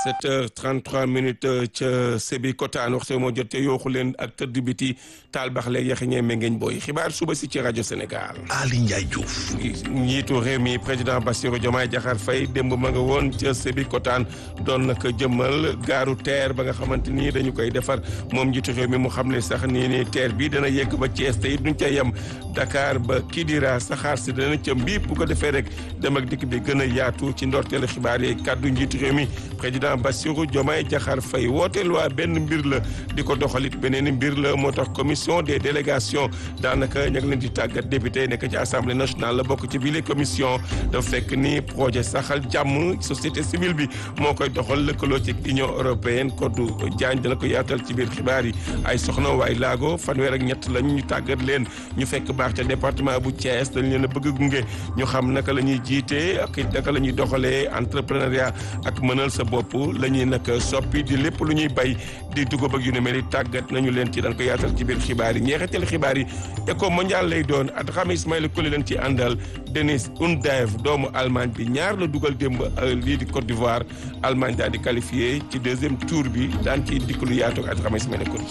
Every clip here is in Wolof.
7 heures 33 minutes ca Sébi Kotaan waxtu moo jot te yooxu leen ak tëdd biti taal bax leeg yaxiñee mengeeñ booy xibaar suba si ci rajo Sénégal. Ali Ndiaye Diouf. njiitu réew mi président Bassirou Diomaye Diakhar Faye démb ma nga woon ca Sébi Kotaan doon nag jëmmal gaaru teer ba nga xamante ni dañu koy defar moom njiitu réew mi mu xam ne sax nii ni teer bi dana yegg ba Thiès te it duñ ca yem Dakar ba Kidira saxaar si dana ca mbiip bu ko defee rek dem ak dikk bi gën a yaatu ci ndorteelu xibaar yi kàddu njiitu réew mi président Bassirou Diomaye Diakhar Faye wooteel waa benn mbir la di ko doxalit beneen mbir la moo tax commission des délégations daanaka ña ngi leen di tàggat député nekk ci assemblée nationale la bokk ci bile commission dafa fekk ni projet saxal jàmm société civile bi moo koy doxal lëkkaloo ci union européenne Kodou Diagne dana ko yaatal ci biir xibaar yi ay soxna waay laago fanweer ak ñett lañ ñu tàggat leen ñu fekk baax ca département bu Thiès dañ leen a bëgg gunge ñu xam naka la ñuy jiite ak naka la ñuy doxalee entrepreneuriat ak mënal sa bopp la ñuy nag soppi di lépp lu ñuy bay di dugub ak yu ne mel ni tàggat nañu leen ci dañ ko yaatal ci biir xibaar yi ñeexetel xibaar yi éco mondial lay doon at xam Ismaïla Koli leen ci àndal Denis Undaev doomu Allemagne bi ñaar la dugal démb lii di Côte d'Ivoire Allemagne daal di qualifié ci deuxième tour bi daan ci dikk lu yaatu at xam Ismaïla Koli.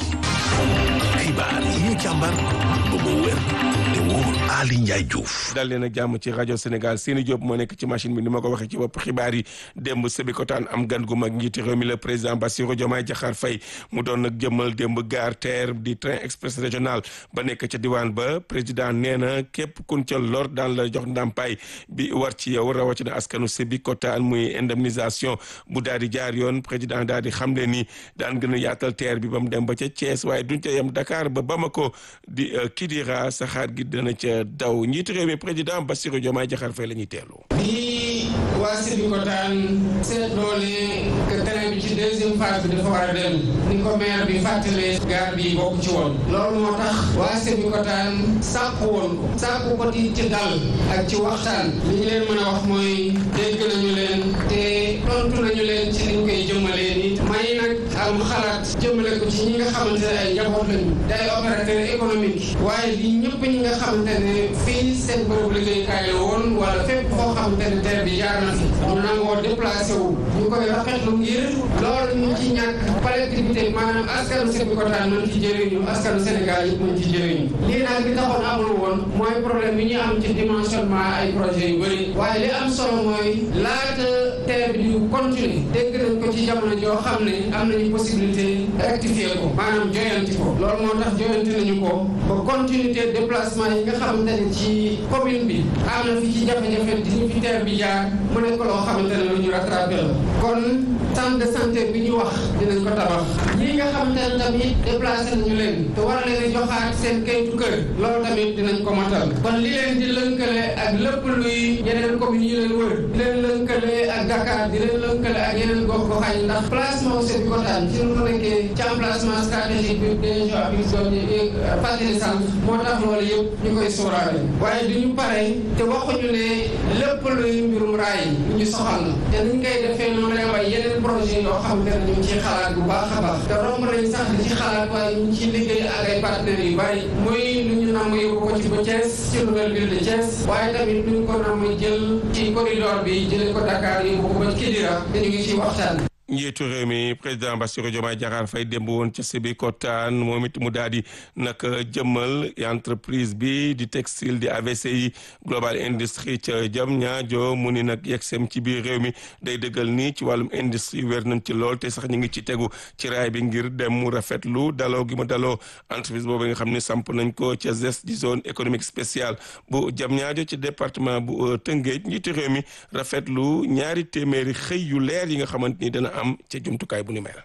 xibaar yi ñu càmbar ba mu wér te wóor Ali Ndiaye Diouf. dal leen ak jàmm ci rajo Sénégal Seni Diop moo nekk ci machine bi ni ma ko waxee ci bopp xibaar yi démb Sébikotane am gan gu mag njiiti réew mi le président Bassirou Diomaye Diakhar Faye mu doon nag jëmmal démb gare terre di train express régional ba nekk ca diwaan ba président nee na képp kun ca lor daan la jox ndàmpaay bi war ci yow rawatina askanu Sébikotane muy indemnisation bu daal di jaar yoon président daal di xamle ni daan gën a yaatal terre bi ba mu dem ba ca Thiès waaye duñ ca yem Dakar ba Bamako di Kidira saxaar gi dana ca daw njiitu réew mi président Bassirou Diomaye Diakhar Faye la ñuy teelu bi waa Sébikotane seetloo ne que train bi ci deuxième phase bi dafa war a dem ni ko maire bi fàttalee gaar bi bokk ci woon loolu moo tax waa Sébikotane sàkku woon ko sàkku ko ci ci dal ak ci waxtaan li ñu leen mën a wax mooy dégg nañu leen te tontu nañu leen ci liñ koy jëmmalee ni may nag am xalaat jëmale ko ci ñi nga xamante ne ay njaboot lañu day opérateur économique waaye li ñëpp ñi nga xamante ne fii seen bërëb liggéeykaay la woon wala fépp foo xamante ne terre bi jaar na fi ñu nangoo déplacé wu ñu koy rafetlu ngir loolu ñu ci ñàkk collectivité maanaam askanu Sébikotane mën ci jëriñu askanu Sénégal yi mën ci jëriñu lii nag li taxoon amul woon mooy problème bi ñu am ci dimensionnement ay projet yu bëri waaye li am solo mooy laata terre bi di continuer dégg nañ ko ci jamono joo xam ne am nañu possibilité rectifier ko maanaam joyanti ko loolu moo tax joyanti nañu ko ba continuité déplacement yi nga xamante ne ci commune bi am na fi ci jafe-jafe di ñu fi terre bi jaar mu nekk loo xamante ne lu ñu rattrapé la kon centre de santé bi ñu wax dinañ ko tabax ñi nga xamante ne tamit déplacé nañu leen te war leen a joxaat seen kayitu kër loolu tamit dinañ ko matal kon li leen di lënkale ak lépp luy yeneen communes yi leen wër di leen lënkale ak Dakar di leen lënkale ak yeneen gox goxaan yi ndax placement Sébikotane ci lu mu nekkee ci emplacement stratégique bi déjà bi doon fàttali sànq moo tax loolu yëpp ñu koy sóoraale waaye du ñu pare te waxuñu ne lépp luy mbirum raay ñu soxal na te niñ koy defee noonu lay waaye yeneen projet yoo xam ne ñu ngi ciy xalaat bu baax a baax te romb nañ sax di ci xalaat waaye ñu ngi ciy liggéey ak ay partenaires yu bari muy lu ñu namm yóbbu ko ci ba Thiès ci nouvelle ville de Thiès waaye tamit lu ñu ko namm jël ci corridor bi jëlee ko Dakar yóbbu ko ba Kidira te ñu ngi ciy waxtaan njiitu réew mi président Bassirou Diomaye Diakhar Faye démb woon ca Sébikotane moom it mu daal di nag jëmmal entreprise bi di textile di AVCI global industrie ca jam ñaajo mu ni nag yegsem ci biir réew mi day dëggal ni ci wàllum industrie wér nañ ci lool te sax ñu ngi ci tegu ci raay bi ngir dem mu rafetlu daloo gi mu daloo entreprise boobu nga xam ne samp nañ ko ca ZES di zone économique spéciale bu jam ñaajo ci département bu Tëngéej njiitu réew mi rafetlu ñaari téeméeri xëy yu leer yi nga xamante ni dana am ca jumtukaay bu ni mel.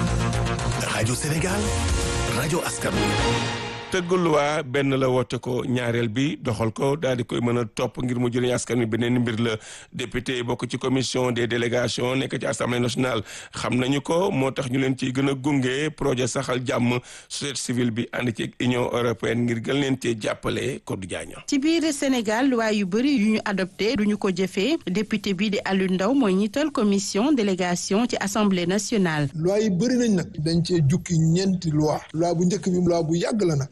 rajo Sénégal rajo askan wi. tëggul waa benn la woote ko ñaareel bi doxal ko daal di koy mën a topp ngir mu jëriñ askan wi beneen mbir la député bokk ci commission des délégations nekk ci assemblée nationale xam nañu ko moo tax ñu leen ciy gën a gunge projet saxal jàmm société civile bi ànd ci union européenne ngir gën leen cee jàppale Codé Diagne. ci biir Sénégal loi yu bëri yu ñu adopté duñu ko jëfee député bi di Aliou Ndao mooy ñiital commission délégation ci assemblée nationale. loi yi bëri nañ nag dañ cee jukki ñeenti loi loi bu njëkk bi loi bu yàgg la nag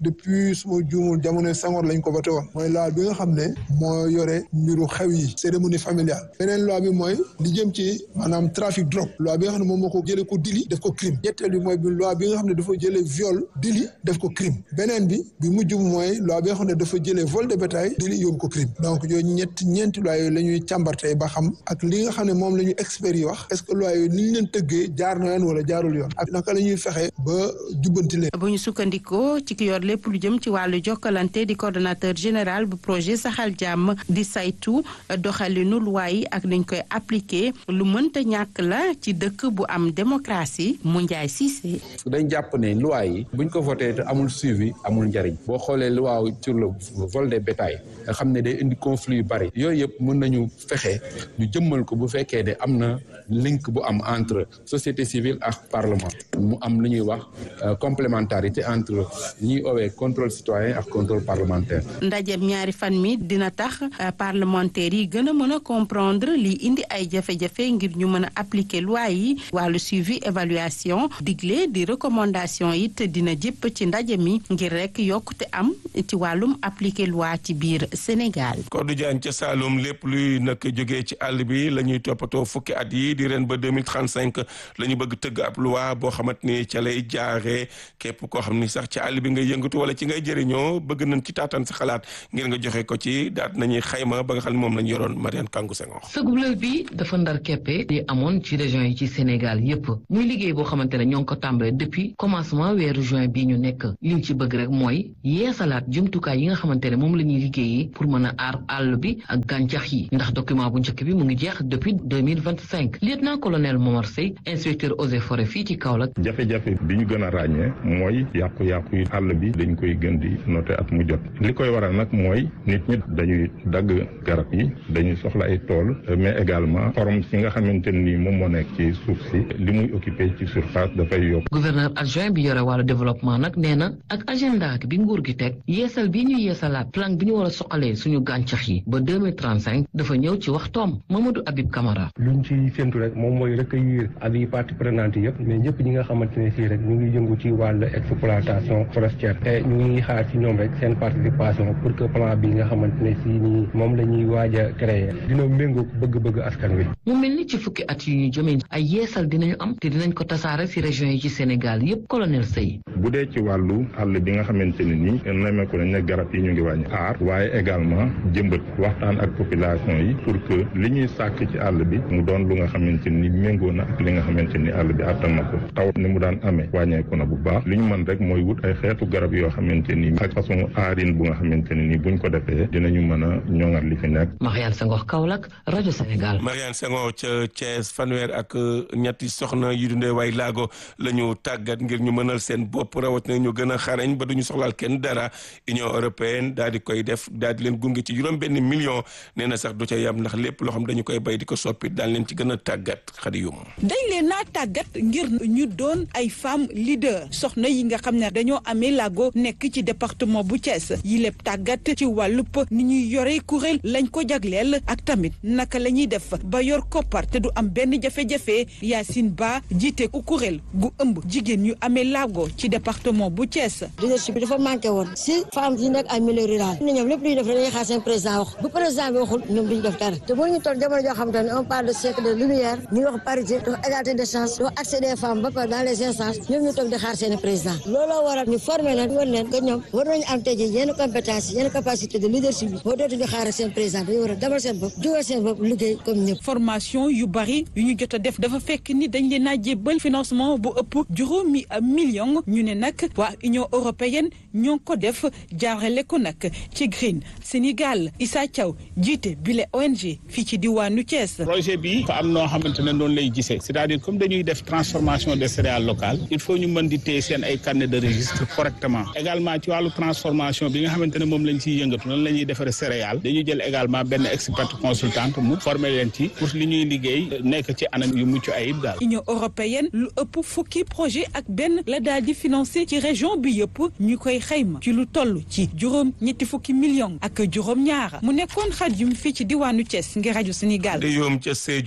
depuis suma juumul jamono Senghor lañ ko voté woon mooy loi bi nga xam ne moo yore mbiru xew yi cérémonie familiale beneen loi bi mooy li jëm ci maanaam trafic drogue loi bi nga xam ne moom moo ko jëlee ko délit def ko crime ñetteel bi mooy bi loi bi nga xam ne dafa jëlee viol délit def ko crime beneen bi bi mujj mooy loi bi nga xam ne dafa jëlee vol de bétail délit yóbbu ko crime donc yooyu ñett ñeenti loi yooyu la ñuy càmbar tey ba xam ak li nga xam ne moom la ñu experts yi wax est-ce que loi yooyu ni ñu leen tëggee jaar na yoon wala jaarul yoon ak naka la ñuy fexe ba jubbanti leen bu ñu sukkandikoo ci ki yor lépp lu jëm ci wàllu jokkalante di coordonnateur général bu projet saxal jàmm di saytu doxalinu loi yi ak nañ koy appliquer lu mënta ñàkk la ci dëkk bu am démocratie mu njaay Cissé. dañ jàpp ne loi yi buñ ko voté te amul suivi amul njariñ boo xoolee loi sur le vol des bétail nga xam ne day indi conflit yu bari yooyu yëpp mën nañu fexe ñu jëmmal ko bu fekkee ne am na link bu am entre société civile ak parlement mu am lu ñuy wax complémentarité entre ñuy owee contrôle citoyen ak contrôle parlementaire. ndajeem ñaari fan mi dina tax parlementaires yi gën a mën a comprendre li indi ay jafe-jafe ngir ñu mën a appliquer loi yi wàllu suivi évaluation digle di recommandation it dina jëpp ci ndaje mi ngir rek yokkute am ci wàllum appliquer loi ci biir Sénégal. Kodou Diagne ca Saloum lépp luy nag jógee ci àll bi la ñuy toppatoo fukki at yi di ren ba 2035 la ñu bëgg tëgg ab loi boo xamante ni ca lay jaaree képp koo xam ni sax ci àll bi ngay yëngatu wala ci ngay jëriñoo bëgg nañ ci taataan sa xalaat ngir nga joxe ko ci daat nañuy xayma ba nga xam ne moom lañ yoroon Mariane Kangou Senghor. sëgulël bi dafa ndar keppe di amoon ci région yi ci Sénégal yépp muy liggéey boo xamante ne ñoo ngi ko tàmbalee depuis commencement weeru juin bii ñu nekk liñ ci bëgg rek mooy yeesalaat jumtukaay yi nga xamante ne moom la ñuy liggéeyee pour mën a aar àll bi ak gàncax yi ndax document bu njëkk bi mu ngi jeex depuis 2025 lieutenant colonel Momar Sey inspecteur eaux et forêts fii ci Kaolack jafe-jafe bi ñu gën a ràññee mooy yàqu-yàqu yi àll bi dañ koy gën di noter at mu jot li koy waral nag mooy nit ñi dañuy dagg garab yi dañuy soxla ay tool mais également xorom si nga xamante ni moom moo nekk ci suuf si li muy occupé ci surface dafay yokk gouverneur adjoint bi yore wàllu développement nag nee na ak agenda bi nguur gi teg yeesal bi ñu yeesalaat plan bi ñu war a soxalee suñu gàncax yi ba 2035 dafa ñëw ci waxtoom Mamadou Habib Camara luñ ci séntu rek moom mooy recueillir avis parties prenantes yëpp mais ñëpp ñi nga xamante ne fii rek ñu ngi yëngu ci wàllu exploitation forestière te ñu ngi xaar ci ñoom rek seen participation pour que plan bi nga xamante ne fii nii moom la ñuy waaj a créer dina méngóog bëgg-bëgg askan wi mu mel ni ci fukki at yu ñu jëmee ay yeesal dinañu am te dinañ ko tasaare ci région yi ci Sénégal yëpp colonel Sey bu dee ci wàllu àll bi nga xamante ne nii nemmeeku nañ ne garab yi ñu ngi wàññi aar waaye également jëmbat waxtaan ak population yi pour que li ñuy sàkk ci àll bi mu doon lu nga xamante ni méngoo na ak li nga xamante ni àll bi àttan na ko taw ni mu daan amee wàññeeku na bu baax li ñu mën rek mooy wut ay xeetu garab yoo xamante ni ak façon aarin bu nga xamante ne ni buñ ko defee dinañu mën a ñoŋal li fi nekk. Mariane Senghor Kaolack rajo Sénégal. Mariane Senghor ca Thiès fanweer ak ñetti soxna yu dundee way laago la ñu tàggat ngir ñu mënal seen bopp rawatina ñu gën a xarañ ba duñu soxlaal kenn dara Union européenne daal di koy def daal di leen gunge ci juróom benn million nee na sax du ca yam ndax lépp loo xam dañu koy bay di ko soppi daal leen ci gën a tàggat xadi yum dañ leen naa tàggat ngir ñu doon ay femme leader soxna yi nga xam ne dañoo amee laago nekk ci département bu Thiès yi lépp tàggat ci wàllub ni ñuy yore kuréel lañ ko jagleel ak tamit naka la ñuy def ba yor koppar te du am benn jafe-jafe Yacine Ba jiite ku kuréel gu ëmb jigéen ñu amee laago ci département bu Thiès. leadership bi dafa manqué woon si femmes yi nekk ay milieu rural ne ñoom lépp lu ñu def dañuy xaar seen président wax bu président bi waxul ñoom duñu def dara te bu ñu toll jamono joo xamante ne on parle de siècle de lumière ñu wax parité dafa égalité de chance dafa accès des femmes ba pare dans les instances ñoom ñu toog di xaar seen président looloo waral ñu formé leen war leen que ñoom war nañu am tey jii yenn compétence yenn capacité de leadership bi boo dootuñu xaar seen président dañu war a demal seen bopp jógal seen bopp liggéey comme ñëpp formation yu bari yu ñu jot a def dafa fekk ni dañ leen a jébbal financement bu ëpp juróomi million ñu ne nag waa Union européenne ñoo ko def jaarale ko nag ci Green Sénégal Issa Thiaw jiite bile ONG fii ci diwaanu Thiès. projet bi fa am noo xamante ne noonu lay gisee c'est-à-dire comme dañuy def transformation des céréales locales il faut ñu mën di téye seen ay carnet de registre correctement également ci wàllu transformation bi nga xamante ne moom lañ ciy yëngatu noonu la ñuy defaree céréales dañuy jël également benn expert consultante mu former leen ci pour li ñuy liggéey nekk ci anam yu mucc ayib daal. Union européenne lu ëpp fukki projet ak benn la daal di financé ci région bi yëpp ñu koy xayma ci lu toll ci juróom ñetti fukki millions ak juróom ñaara mu nekkoon Xadim fii ci diwaanu Thiès ngir rajo Sénégal. de yoom ca Sédhiou moom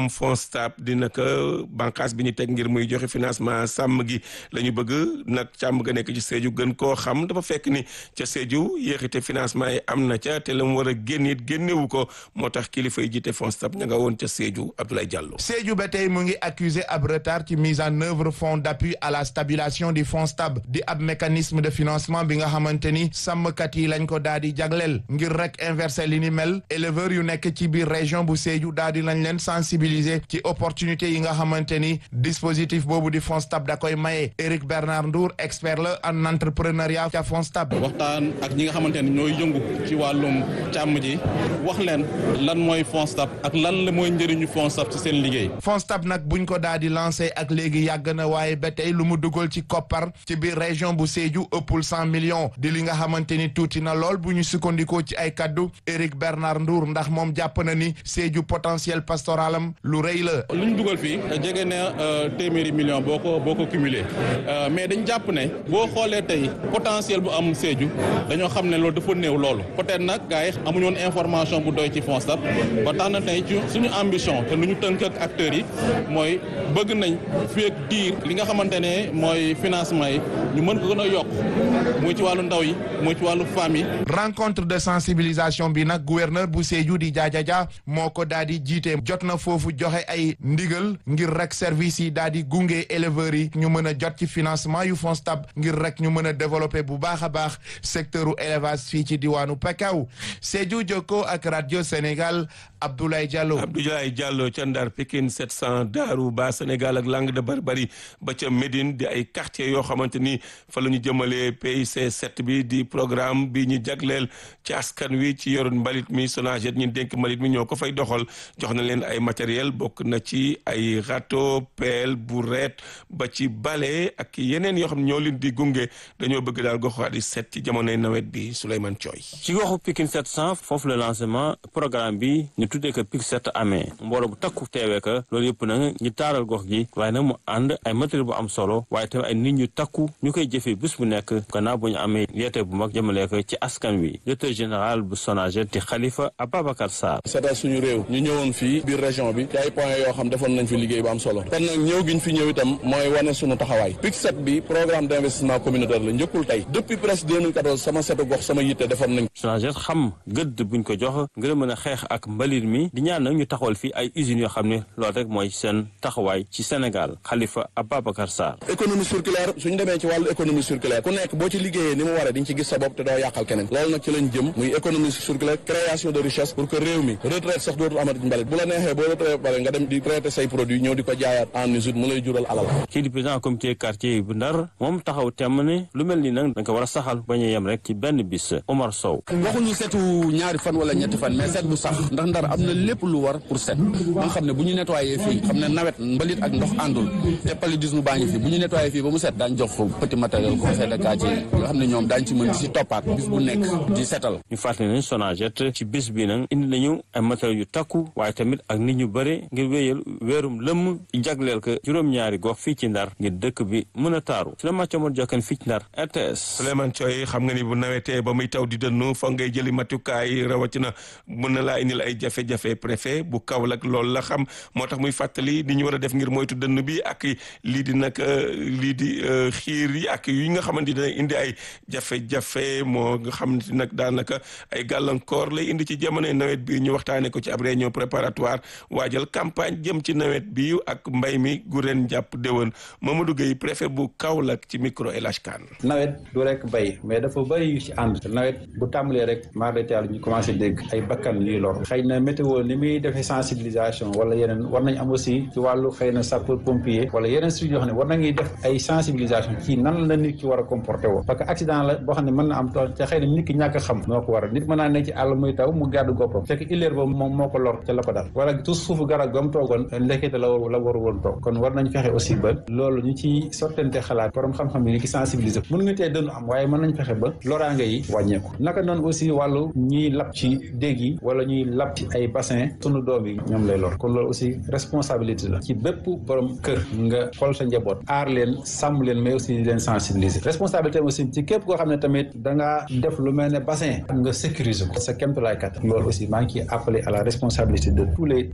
ñoom FONSTAB dina ko bànqaas bi ñu teg ngir muy joxe financement sàmm gi la ñu bëgg nag càmm ga nekk ci Sédhiou gën koo xam dafa fekk ni ca Sédhiou yéexite financement yi am na ca te la mu war a génn it génnewu ko moo tax kilifa yi jiite FONSTAB ña nga woon ca Sédhiou Abdoulaye Diallo. Sédhiou ba tey mu ngi accusé ab retard ci mise en œuvre fonds d'appui à la stabilisation du FONSTAB di ab mécanisme de financement bi nga xamante ni sàmmkat yi lañ ko daal di jagleel ngir rek inversé li ni mel éleveurs yu nekk ci biir région bu Sédhiou daal di lañ leen sensibiliser ci opportunité yi nga xamante ni dispositif boobu di FONSTAB da koy maye Éric Bernard Ndour expert la en entrepreneuriat ca FONSTAB. waxtaan ak ñi nga xamante ni ñooy yëngu ci wàllum càmm ji wax leen lan mooy FONSTAB ak lan la mooy njëriñu FONSTAB ci seen liggéey. FONSTAB nag buñ ko daal di lancé ak léegi yàgg na waaye ba tey lu mu dugal ci koppar ci biir région bu Sédhiou ëppul cent millions di li nga xamante ni tuuti na lool bu ñu sukkandikoo ci ay kaddu Éric Bernard Ndour ndax moom jàpp na ni Sédhiou potentiel pastoralam lu rëy la. lu ñu dugal fii jege na téeméeri millions boo ko boo ko cumulé mais dañ jàpp ne boo xoolee tey potentiel bu am Sédhiou dañoo xam ne loolu dafa néew loolu peut-être nag gars yi amuñu woon information bu doy ci FONSTAB ba tax na tey ci suñu ambition te lu ñu tënk ak acteurs yi mooy bëgg nañ fii ak diir li nga xamante ne mooy financement yi ñu mën ko gën a yokk muy ci wàllu ndaw yi muy ci wàllu femmes yi. rencontre de sensibilisation bi nag gouverneur bu Sédhiou di jaajaja moo ko daal di jiite jot na foofu joxe ay ndigal ngir rek service yi daal di gunge éleveurs yi ñu mën a jot ci financement yu FONSTAB ngir rek ñu mën a développer bu baax a baax secteur u élevage fii ci diwaanu Pakao Sédhiou Jokko ak radio Sénégal Abdoulaye Diallo. Abdoulaye Diallo ca Ndar Pikine 700 Daaru Ba Sénégal ak Langue de Barbarie ba ca Médine di ay quartiers yoo xamante ni fa la ñu jëmalee PIC 7 bi di programme bi ñu jagleel ci askan wi ci yoroon mbalit mi Sonaged ñi dénk mbalit mi ñoo ko fay doxal jox na leen ay matériel bokk na ci ay râteau pelle brouette ba ci balai ak yeneen yoo xam ne ñoo leen di gunge dañoo bëgg daal goxuwaat yi set ci jamonoy nawet bi Souleymane Thioy. ci goxu Pikine 700 foofu le lancement programme bi ñu tuddee ko PIC 7 amee mbooloo bu takku teewee ko loolu yëpp nag ñu taaral gox gi waaye nag mu ànd ay matériel bu am solo waaye tamit ay nit ñu takku ñu koy jëfee bés bu nekk gannaaw bu ñu amee yeete bu mag jëmalee ko ci askan wi directeur général bu Sonaged di Khalifa Ababacar Sarr. seetal suñu réew ñu ñëwoon fii biir région bi ci ay points yoo xam defoon nañ fi liggéey bu am solo kon nag ñëw giñ fi ñëw itam mooy wane suñu taxawaay PIC 7 bi programme d' investissement communautaire la njëkkul tey depuis presque 2014 sama setu gox sama yitte defoon nañ Sonaged xam gëdd buñ ko jox ngir mën a xeex ak mbalit mi di ñaan nag ñu taxawal fii ay usines yoo xam ne loolu rek mooy seen taxawaay ci Sénégal Khalifa Ababacar Sarr. économie circulaire suñu demee ci wàllu économie circulaire ku nekk boo ci liggéeyee ni mu waree di nga ci gis sa bopp te doo yàqal keneen loolu nag ci lañ jëm muy économie circulaire création de richesse pour que réew mi retraite sax dootul amati mbalit bu la neexee boo retraite pare nga dem di traité say produit ñëw di ko jaayaat en usine mu lay jural alal kii di président comité quartier bu Ndar moom taxaw temm ne lu mel ni nag dañ ko war a saxal bañ a yem rek ci benn bis Omar Sow waxuñu setu ñaari fan wala ñetti fan mais set bu sax ndax Ndar am na lépp lu war pour set ba nga xam ne bu ñu nettoyé fii xam ne nawet mbalit ak ndox àndul te paludisme baa ngi fi bu ñu nettoyé fii ba mu set daañ jox petit matériel conseil de quartier yi nga xam ne ñoom daañ ci mën di si toppaat bis bu nekk di setal ñu fàttali ne Sonaged ci bis bi nag indi nañu ay matériel yu takku waaye tamit ak nit ñu bëre ngir wéyal weerum lëmm jagleel ko juróom-ñaari gox fii ci Ndar ngir dëkk bi mën a taaru Souleymane Thiamor Diokane fii ci Ndar RTS Souleymane Thioy xam nga ni bu nawetee ba muy taw di dënnu fa ngay jëli matukaay rawatina mën na laa indil ay jafe-jafe préfet bu Kaolack loolu la xam moo tax muy fàttali ni ñu war a def ngir moytu dënn bi ak lii di nag lii di xiir yi ak yi nga xamante dina indi ay jafe-jafe moo nga xamante nag daanaka ay gàllankoor lay indi ci jamonoy nawet bi ñu waxtaanee ko ci ab réunion préparatoire waajal campagne jëm ci nawet bi ak mbay mi gu ren jàpp déwén Mamadou Gueye préfet bu Kaolack ci micro El Hadj Kane nawet du rek bay mais dafa bëri yu ci ànd nawet bu tàmbalee rek maar de taal ñu commencé dégg ay bakkan yuy lor xëy na météo ni muy defee sensibilisation wala yeneen war nañ am aussi ci wàllu xëy na sapeur pompier wala yeneen structure yoo xam ne war nañuy def ay sensibilisation ci nan la nit ki war a comporté woo parce que accident la boo xam ne mën na am te xëy na nit ki ñàkk a xam moo ko waral nit mën naa nekk ci àll muy taw mu gàddu goppam fekk illeer ba moom moo ko lor ca la ko dal wala tout suufu garab gam toogoon ndekkete la war la waru woon toog kon war nañ fexe aussi ba loolu ñu ci sottante xalaat borom xam-xam yi ni ki sensibiliser mën nga tee dënnu am waaye mën nañ fexe ba loraange yi wàññeeku naka noonu aussi wàllu ñuy lap ci déeg yi wala ñuy lap ci ay bassin sunu doom yi ñoom lay lor kon loolu aussi responsabilité la ci bépp borom kër nga xool sa njaboot aar leen sàmm leen mais aussi di leen sensibiliser responsabilité aussi ci képp koo xam ne tamit dangaa def lu mel ne bassin nga sécuriser ko sa kéemtulaay kat loolu aussi maa ngi ciy appelé à la responsabilité de tous les citoyens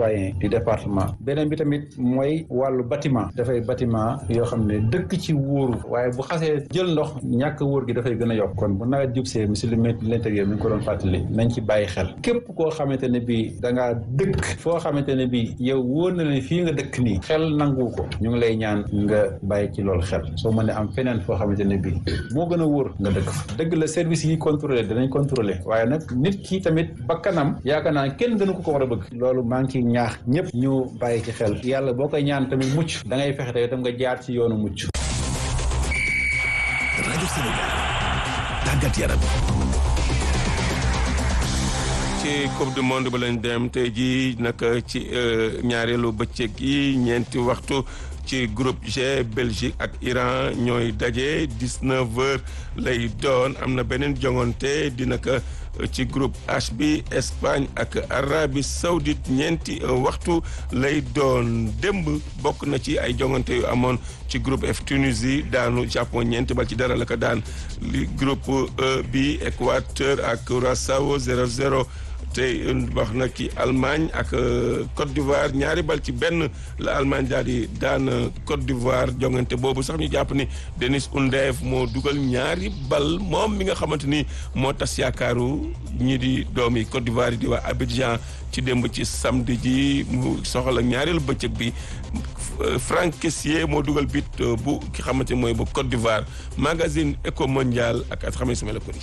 citoyen du département beneen bi tamit mooy wàllu bâtiment dafay bâtiment yoo xam ne dëkk ci wóoru waaye bu xasee jël ndox ñàkk wóor gi dafay gën a yokk kon bu nawet jubsee monsieur le ministre de l'intérieur mi ngi ko doon fàttali nañ ci bàyyi xel képp koo xamante ne bii da ngaa dëkk foo xamante ne bii yow wóor na ne fii nga dëkk nii xel nangu ko ñu ngi lay ñaan nga bàyyi ci loolu xel soo mënee am feneen foo xamante ne bii moo gën a wóor nga dëkk fa dëgg la service yi contrôlé danañ contrôlé waaye nag nit ki tamit bakkanam yaakaar naa kenn gënu ko ko war a bëgg loolu maa ngi ciy ñaax ñëpp ñu bàyyi ci xel yàlla boo koy ñaan tamit mucc da ngay fexe tamit nga jaar ci yoonu mucc. rajo Sénégal tàggat yaram. ci coupe du monde ba lañ dem tey jii nag ci ñaareelu bëccëg yi ñeenti waxtu ci groupe G Belgique ak Iran ñooy daje 19 heures lay doon am na beneen jongante dina ko ci groupe H bi Espagne ak Arabie Saoudite ñeenti waxtu lay doon démb bokk na ci ay jongante yu amoon ci groupe F Tunisie daanu Japon ñeenti bal ci dara la ko daan li groupe E bi Équateur ak Curaçao 0-0 tey wax na ci Allemagne ak Côte d'Ivoire ñaari bal ci benn la Allemagne daal di daan Côte d'Ivoire jongante boobu sax ñu jàpp ni Denis Undev moo dugal ñaari bal moom mi nga xamante ni moo tas yaakaaru ñi di doomi Côte d'Ivoire yi di waa Abidjan ci démb ci samedi ji mu soxla ñaareelu bëccëg bi Franck Kessié moo dugal bit bu ki xamante mooy bu Côte d'Ivoire magazine Eco Mondial ak at xamee sama la ko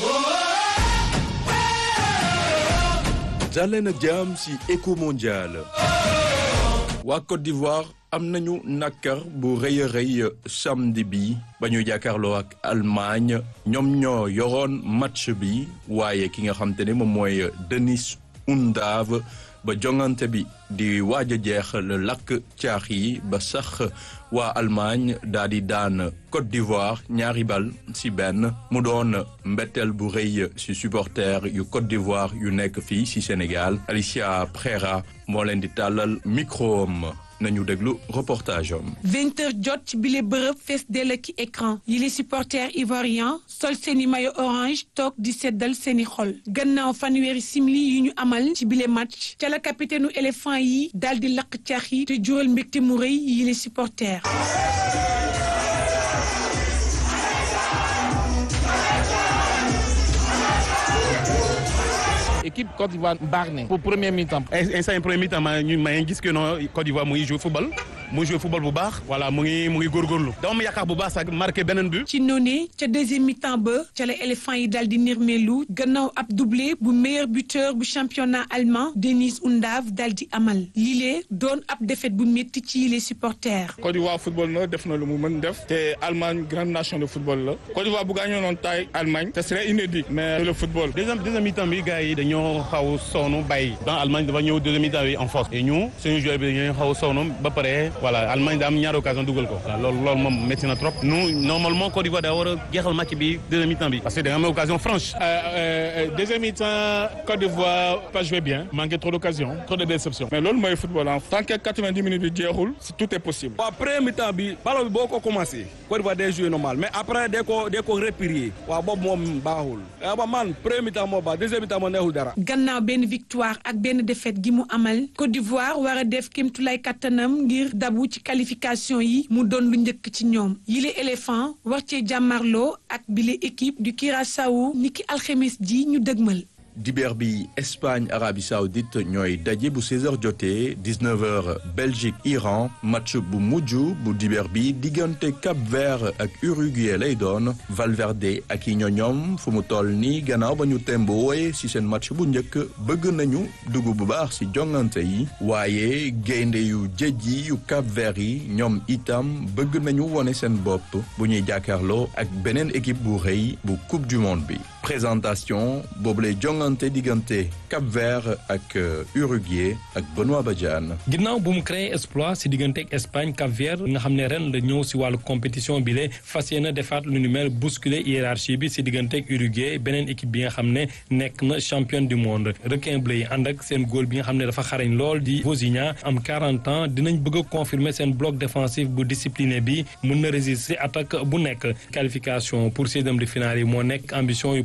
jàlleen ak jàmm ci éco mondial waa Côte d'Ivoire am nañu nakar bu rëy a rëy samedi bi ba ñu jàkkaarloo ak Allemagne ñoom ñoo yoroon match bi waaye ki nga xam te ne moom mooy Denis Undav ba jongante bi di waaj a jeex la lakk caax yi ba sax waa Allemagne daal di daan Côte d'Ivoire ñaari bal ci benn mu doon mbetteel bu rëy ci supporter yu Côte d'Ivoire yu nekk fii ci Sénégal Alicia Prera moo leen di tàllal micro am nañu déglu reportage am. vingt heures jot ci bile bërëb fees dell ki écran yi les supporters ivoiriens sol seeni maillot orange toog di seddal seeni xol gannaaw fanweeri simili yu ñu amal ci bile match ca la capitaine u éléphant yi daal di lakk caax yi te jural mbégte mu rëy yi les supporters. équipe Côte d'Ivoire baax na pour premier mi-temps instant premier mi-temps maa ñu maa ngi gis que non Côte d'Ivoire mu ngi joué football mu joué football bu baax voilà mu ngi mu ngi góorgóorlu dama ma yaakaar bu baax sax marqué beneen but ci noonu ca deuxième mi-temps ba ca la éléphant yi daal di nirmeelu gannaaw ab doublé bu meilleur buteur bu championnat allemand Denis Undav daal di amal lile doon ab défaite bu métti ci les supporters. Côte d'Ivoire football na def na lu mu mën def te Allemagne grande nation de football la Côte d'Ivoire bu gaañoo noonu taay Allemagne ce serait inédit mais le football. deuxième deuxième mi-temps bi gars yi dañoo xaw sonn bàyyi dans Allemagne dafa ñëw deuxième mi-temps bi en force et ñu suñu joueur bi dañoo xaw sonn ba pare voilà Allemagne da am ñaari occasion dugal ko loolu loolu moom métti na trop nous normalement Côte d'Ivoire daa war a jeexal match bi deuxième mi-temps bi parce que da nga am occasion franche deuxième mi-temps Côte d'Ivoire pas joué bien manqué trop d'occasion trop de déception mais loolu mooy football en tant que 90 minutes bi jeexul tout est possible. waaw premier mi-temps bi ballon bi boo ko commencé Côte d'Ivoire day joué normal mais après day ko day ko replier waaw boobu moom baaxul ba man premier mi-temps moo baax deuxième mi-temps moo neexul dara. gannaaw benn victoire ak benn défaite gi mu amal Côte d'Ivoire war a def kéemtulaay kattanam ngir dabu ci qualification yi mu doon lu njëkk ci ñoom yile éléphant war cee jàmmarloo ak bile équipe du Curaçao niki alxemes ji ñu dëgmal. dibeer bi Espagne Arabie Saoudite ñooy daje bu 16h jotee 19h Belgique Iran match bu mujj bu dibeer bi diggante Cap Vert ak Uruguay lay doon Valverde ak i ñoñoom fu mu toll nii gannaaw ba ñu temboowe ci seen match bu njëkk bëgg nañu dugg bu baax ci jongante yi waaye gaynde yu jëjji yu Cap Vert yi ñoom itam bëgg nañu wone seen bopp bu ñuy jàkkaarloo ak beneen équipe bu rëy bu Coupe du Monde bi présentation boobu lay jongante diggante Cap Vert ak Uruguay ak Benoît Badiane. ginnaaw bu mu créé exploit si diggante ak Espagne Cap Vert nga xam ne ren la ñëw si wàllu compétition bi la fas yéene defaat lu ni mel bousculer hiérarchie bi si diggante ak Uruguay beneen équipe bi nga xam ne nekk na championne du monde requin bleu yi ànd ak seen góol bi nga xam ne dafa xarañ lool di Vozinha am 40 ans dinañ bëgg a confirmer seen bloc défensif bu discipliné bi mun na résister attaque bu nekk qualification pour seizième de finale yi moo nekk ambition yu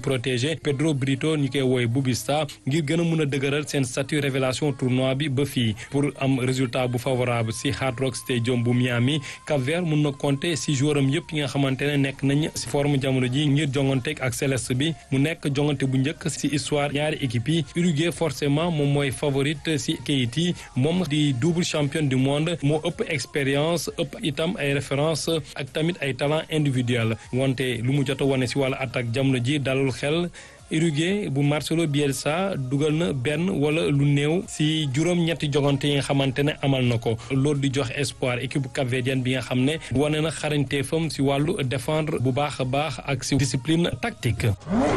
protéger Pedro Brito ñu koy wooye Bubista ngir gën a mun a dëgëral seen statut révélation tournoi bi ba fii pour am résultat bu favorable si Hard Rock Stadium bu Miami Cap-Vert mun na compter si joueuram yëpp yi nga xamante ne nekk nañ si forme jamono ji ngir jonganteeg ak Céleste bi mu nekk jongante bu njëkk si histoire ñaari équipe yi Uruguay forcément moom mooy favorite si kayit yi moom di double champion du monde moo ëpp expérience ëpp itam ay référence ak tamit ay talent individuel wante lu mu jot a wane si wàllu attaque jamono ji dalul xel Uruguay bu Marcelo Bielsa dugal na benn wala lu néew si juróom-ñetti jogante yi nga xamante ne amal na ko loolu di jox espoir équipe capverdienne bi nga xam ne wane na xarañteefam si wàllu défendre bu baax a baax ak si discipline tactique.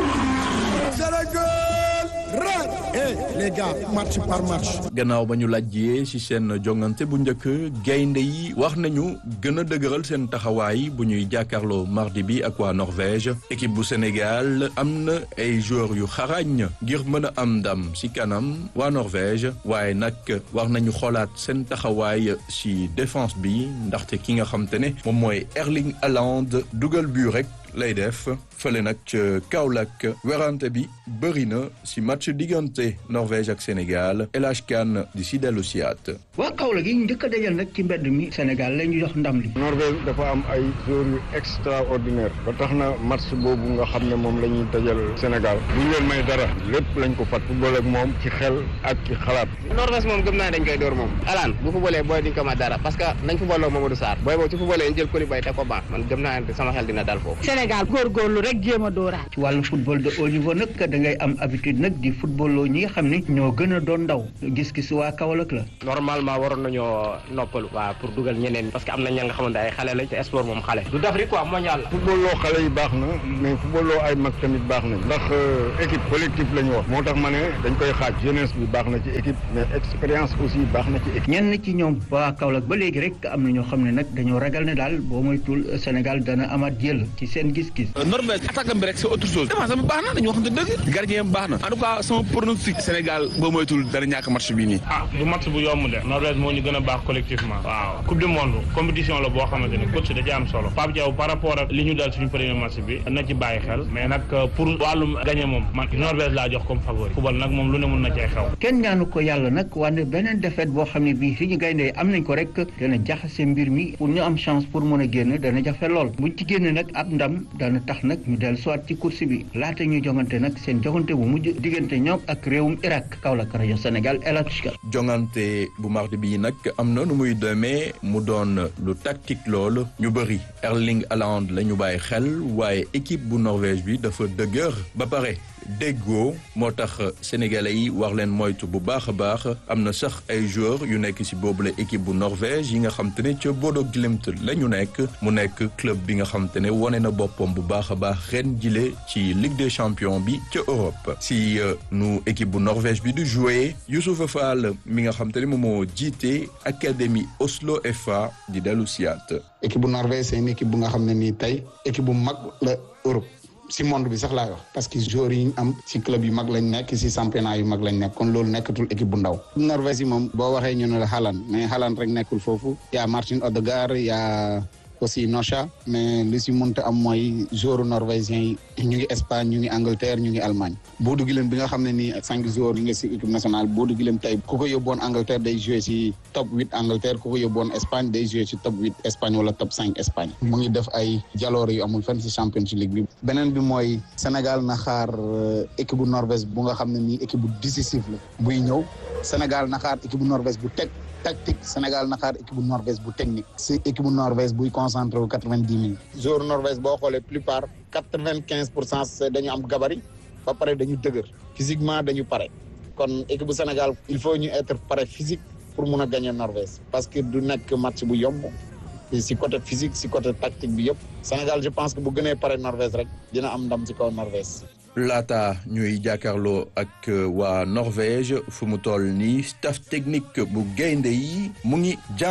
les gars match par match. gannaaw ba ñu lajjee ci seen jongante bu njëkk gaynde yi wax nañu gën a dëgëral seen taxawaay bu ñuy jàkkaarloo mardi bi ak waa Norvège équipe bu Sénégal am na ay joueurs yu xarañ ngir mën a am ndam ci kanam waa Norvège waaye nag war nañu xoolaat seen taxawaay ci défense bi ndaxte ki nga xam te ne moom mooy Erling Haaland dugal bu rek lay def fële nag ca Kaolack werante bi bëri na ci match diggante Norvège ak Sénégal El Hadj Kane di si dellu siyaat waa Kaolack yi njëkk a dajal nag ci mbedd mi Sénégal la ñu jox ndam li. Norvège dafa am ay joueurs yu extraordinaire ba tax na match boobu nga xam ne moom la ñuy dajal Sénégal bu ñu leen may dara lépp lañ ko fat football ak moom ci xel ak ci xalaat. Norvège moom gëm naa dañ koy door moom alaan bu footballee booy duñ ko ma dara parce que nañ footballoo Mamadou Sarr booy boobu ci footballee ñu jël Koulibaly te ko baax man gëm naa ne sama xel dina dal foofu Sénégal góorgóorlu rek jéem a dooraat. ci wàllu football de haut niveau nag da ngay am habitude nag di footballoo ñi nga xam ne ñoo gën a doon ndaw gis-gis waa Kaolack la. normalement waroon nañoo noppalu waaw pour dugal ñeneen parce que am na ña nga xamante ay xale lañ te sport moom xale du d'Afrique quoi mondial la footballoo xale yi baax na mais footballoo ay mag tamit baax na ndax équipe collectif la ñu wax moo tax ma ne dañ koy xaaj jeunesse bi baax na ci équipe mais expérience aussi baax na ci équipe. ñenn ci ñoom waa Kaolack ba léegi rek am na ñoo xam ne nag dañoo ragal ne daal boo moytul Sénégal dana amaat jël ci seen gis-gis. Norvège attaque bi rek c'est autre chose défense bi baax na dañu waxante dëgg gardien bi baax na en tout cas sama pronostic Sénégal boo moytul dana ñàkk match bi nii ah du match bu yomb de Norvège moo ñu gën a baax collectivement waaw coupe du monde compétition la boo xamante ne coach da ci am solo Pape Diaw par rapport ak li ñu dal suñu premier match bi na ci bàyyi xel mais nag pour wàllum gagné moom man Norvège laa jox comme favori football nag moom lu ne mun na cee xew kenn ñaanu ko yàlla nag wante beneen défaite boo xam ne bii suñu gayndee am nañ ko rek dana jaxase mbir mi pour ñu am chance pour mën a génn dana jafe lool buñ ci génn nag ab ndam dana tax nag ñu dellu soit ci course bi laata ñuy jongante nag seen jongante bu mujj diggante ñoom ak réewum Irak Kaolack rajo Sénégal El Hadj jongante bu mardi bi nag am na nu muy demee mu doon lu tactique lool ñu bëri Erling Haaland la ñu bàyyi xel waaye équipe bu Norvège bi dafa dëgër ba pare déggoo moo tax sénégalais yi war leen moytu bu baax a baax am na sax ay joueurs yu nekk ci boobule équipe bu Norvège yi nga xam te ne ca Bodo Glimt la ñu nekk mu nekk club bi nga xam te ne wane na boppam bu baax a baax ren jile ci Ligue des champions bi ca Europe. si nu équipe bu Norvège bi du jouer Youssoupha Fall mi nga xam te ne moom moo jiite académie Oslo FA di dellu siyaat. équipe bu Norvège c'est une équipe bu nga xam ne nii tey équipe bu mag la Europe. si monde bi sax laay wax parce que joueurs yi ñu am si club yu mag lañ nekk si championnat yu mag lañ nekk kon loolu nekkatul équipe bu ndaw. Norvège yi moom boo waxee ñu ne la Haaland mais Haaland rek nekkul foofu y a Martin Odegaard y a aussi Nocha mais li si mënta am mooy joueurs norvégiens yi ñu ngi Espagne ñu ngi Angleterre ñu ngi Allemagne. Bodo Glimt bi nga xam ne nii cinq joueurs yi nga si équipe nationale Bodo Glimt tey ku ko yóbboon Angleterre day joué si top huit Angleterre ku ko yóbboon Espagne day joué si top huit Espagne wala top cinq Espagne. mu ngi def ay jaloore yu amul fenn si Champions League bi. beneen bi mooy Sénégal na xaar équipe bu Norvège bu nga xam ne nii équipe bu décisif la buy ñëw Sénégal na xaar équipe bu Norvège bu teg. tactique Sénégal na xaar équipe bu Norvège bu technique si équipe bu Norvège buy concentré wu quatre vingt dix minutes. joueur Norvège boo xoolee plupart quatre vingt quinze pour cent dañu am gabarit ba pare dañu dëgër physiquement dañu pare kon équipe bu Sénégal il faut ñu être pare physique pour mun a gagner Norvège parce que du nekk match bu yomb si côté physique si côté tactique bi yëpp Sénégal je pense que bu gënee pare Norvège rek dina am ndam si kaw Norvège. laata ñuy jàkkaarloo ak waa Norvège fu mu toll nii staff technique bu gaynde yi mu ngi jàng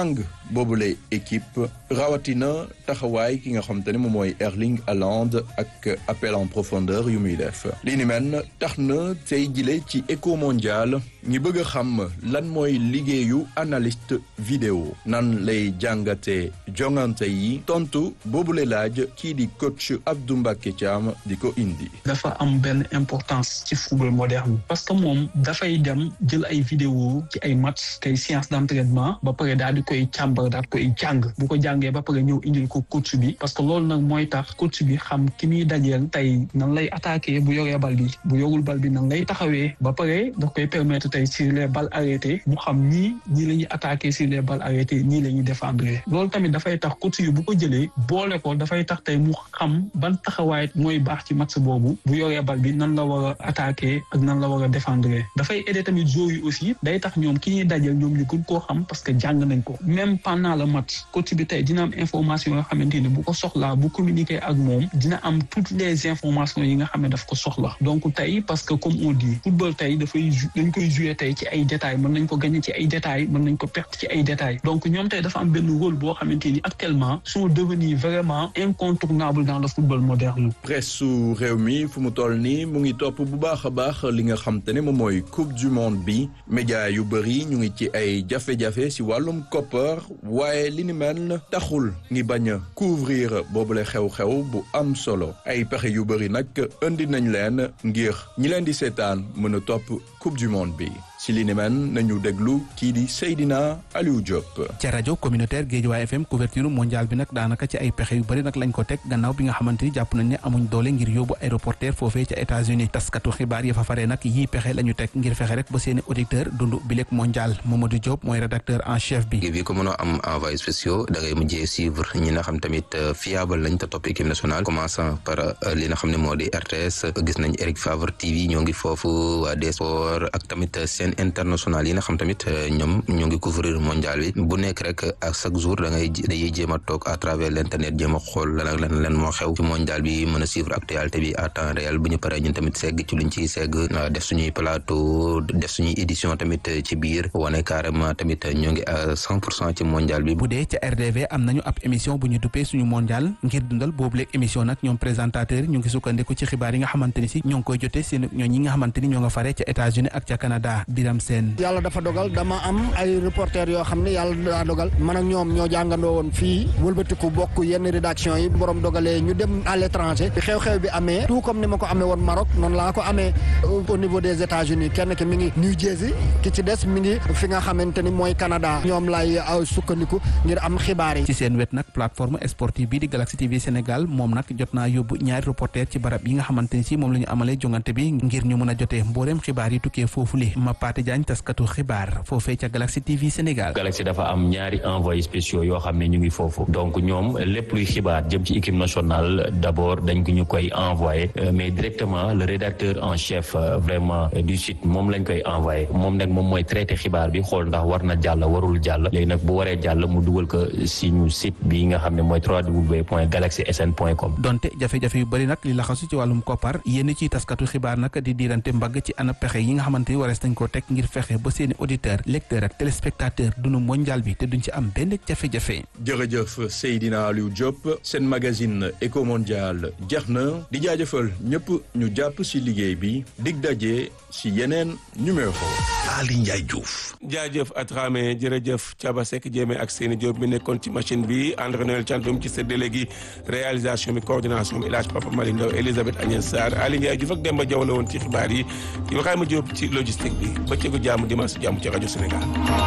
boobule équipe rawatina taxawaay ki nga xam te ne moom mooy Erling Haaland ak appel en profondeur yu muy def li ni mel tax na tey jile ci éco mondial ñi bëgg a xam lan mooy liggéeyu analyste vidéo nan lay jàngate jongante yi tontu boobule laaj kii di coach Abdou Mbacké Thiam di ko indi. dafa am benn importance ci football moderne parce que moom dafay dem jël ay vidéo ci ay match kay séance d'entraînement ba pare daal di koy càmbar daal di koy jàng bu ko jàngee ba pare ñëw indil ko coach bi parce que loolu nag mooy tax coach bi xam ki muy dajeel tey nan lay attaquer bu yoree bal bi bu yorul bal bi nan lay taxawee ba pare daf koy permettre tey sur les balles arrêtées mu xam ñii ñii la ñuy attaquer sur les balles arrêtées ñii la ñuy défendre loolu tamit dafay tax coach yi bu ko jëlee boole ko dafay tax tey mu xam ban taxawaay mooy baax ci match boobu bu yoree bal bi nan la war a attaquer ak nan la war a défendre dafay aider tamit joueurs yi aussi day tax ñoom ki ñuy dajeel ñoom ñu gën koo xam parce que jàng nañ ko même pendant le match coach bi tey dina am information yoo xamante ni bu ko soxlaa bu communiquer ak moom dina am toutes les informations yi nga xam ne daf ko soxla donc tey parce que comme on dit football tey dafay dañ koy jouer tey ci ay détails mën nañ ko gagner ci ay détails mën nañ ko perdre ci ay détails donc ñoom tey dafa am benn rôle boo xamante ni actuellement sont devenus vraiment incontournables dans le football moderne. presse su réew mi fu mu toll nii mu ngi topp bu baax a baax li nga xam te ne moom mooy coupe du monde bi média yu bëri ñu ngi ci ay jafe-jafe si wàllum koppar waaye li ni mel taxul ngi bañ a couvrir boobule xew-xew bu am solo ay pexe yu bëri nag indi nañ leen ngir ñi leen di seetaan mën a topp coupe du monde bi si li ni mel nañu déglu kii di Seydina Aliou Diop. ca rajo communautaire Guédiawaye FM couverture mondiale bi nag daanaka ci ay pexe yu bëri nag lañ ko teg gannaaw bi nga xamante ni jàpp nañ ne amuñ doole ngir yóbbu ay reporter foofee ca États-Unis taskatu xibaar ya fa faree nag yii pexe la ñu teg ngir fexe rek ba seeni auditeur dund bilek mondial Mamadou Diop mooy rédacteur en chef bi. bi ko mënoo am envoyé spéciaux da ngay mujjee suivre ñi nga xam tamit fiable lañ te topp équipe nationale commençant par li nga xam ne moo di RTS gis nañ Eric Favre TV ñoo ngi foofu waa des sports ak tamit seen international yi nga xam tamit ñoom ñoo ngi couvrir mondial bi bu nekk rek ak chaque jour da ngay dañuy jéem a toog à travers l' internet jéem a xool lan ak lan lan moo xew ci mondial bi mën a suivre actualité bi à temps réel bu ñu paree ñun tamit segg ci luñ ciy segg def suñuy plateau def suñuy édition tamit ci biir wane carrément tamit ñoo ngi à cent pour cent ci mondial bi. bu dee ca RDV am nañu ab émission bu ñu duppee suñu mondial ngir dundal boobu léeg émission nag ñoom présentateur ñu ngi sukkandiku ci xibaar yi nga xamante ni si ñoo ngi koy jotee seen ñoo ñi nga xamante ni ñoo nga faree ca États-Unis ak ca Canada Biram Sène yàlla dafa dogal dama am ay reporter yoo xam ne yàlla daa dogal man ak ñoom ñoo jàngandoo woon fii wëlbatiku bokk yenn rédaction yi borom dogalee ñu dem à l'étranger xew-xew bi amee tout comme ni ma ko amee woon Maroc noonu laa ko amee au niveau des États-Unis kenn ki mi ngi New Jersey ki ci des mi ngi fi nga xamante ni mooy Canada ñoom lay sukkandiku ngir am xibaar yi. ci seen wet nag plateforme sportive bii di Galaxy TV Sénégal moom nag jot naa yóbbu ñaari reporter ci barab yi nga xamante ni si moom la ñu amalee jongante bi ngir ñu mën a jotee mbooleem xibaar yi tukkee foofu li ma Paate Jaañ taskatu xibaar foofee ca Galaxy TV Sénégal. Galaxy dafa am ñaari envoyés spéciaux yoo xam ne ñu ngi foofu donc ñoom lépp luy xibaar jëm ci équipe nationale d'abord dañ ko ñu koy envoyé mais directement le rédacteur en chef vraiment du site moom lañ koy envoyé moom nag moom mooy traité xibaar bi xool ndax war na jàll warul jàll léegi nag bu waree jàll mu dugal ko si ñu site bi nga xam ne mooy www.galaxysn.com. donte jafe-jafe yu bëri nag li laxasu ci wàllum koppar yénn ci taskatu xibaar nag di diirante mbagg ci ana pexe yi nga xamante ni warees nañ koo teg ngir fexe ba seeni auditeur lecteur ak téléspectateur dunu mondial bi te duñ ci am benn jafe-jafe. jërëjëf Seydina Aliou Diop seen magazine Eco Mondial jeex na di jaajëfal ñëpp ñu jàpp si liggéey bi dig daje si yeneen numéro. Ali Ndiaye Diouf. jaajëf Atrame jërëjëf Thiaba Seck Jéeme ak Seyni Diop mi nekkoon ci machine bi André Noël Thiandoum ci séddale gi réalisation bi coordination bi El Hadj Papa Malick Ndaw Elisabeth Agnès Sarr Ali Ndiaye Diouf ak Demba Diaw la woon ci xibaar yi Ibrahima Diop ci logistique bi bëccëgu jàmm dimanche jàmm ci rajo Sénégal.